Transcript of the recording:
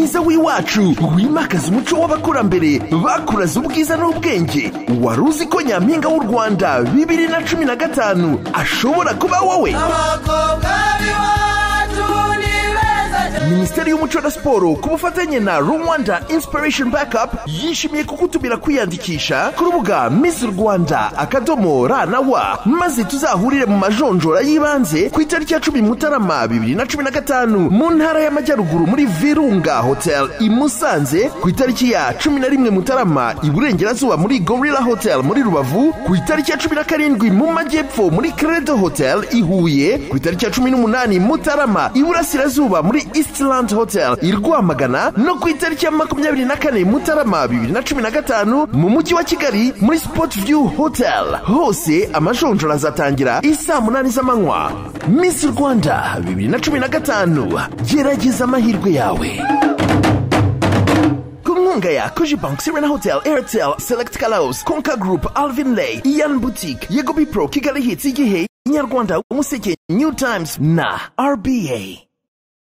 w'iwacu wimakaza umuco w'abakurambere bakuraza ubwiza n'ubwenge wari uzi ko nyampinga w'u rwanda bibiri na cumi na gatanu ashobora kuba wowe minisiteri y'umuco na siporo ku bufatanye na rwanda inspiration backup yishimiye kugutumira kwiyandikisha ku rubuga miss rwanda akadomo ra na wa maze tuzahurire mu majonjora y'ibanze ku itariki ya cumi mutarama bibiri na cumi na gatanu mu ntara y'amajyaruguru muri virunga hotel i musanze ku itariki ya cumi na rimwe mutarama iburengerazuba muri gorilla hotel muri rubavu ku itariki ya cumi na karindwi mu majyepfo muri credo hotel i huye ku itariki ya cumi n'umunani mutarama iburasirazuba muri east Eastland Hotel i Rwamagana no ku itariki ya makumyabiri na kane Mutarama bibiri na cumi na gatanu mu mujyi wa Kigali muri Sport View Hotel hose amajonjora azatangira isaa munani z'amanywa Miss Rwanda bibiri na cumi na gatanu gerageza amahirwe yawe inkunga ya Koji Bank, Serena Hotel, Airtel, Select Kalaos, Konka Group, Alvin Lay, Ian Boutique, Yego Bipro, Kigali Hits, Igihe, Inyarwanda, Umuseke, New Times na RBA.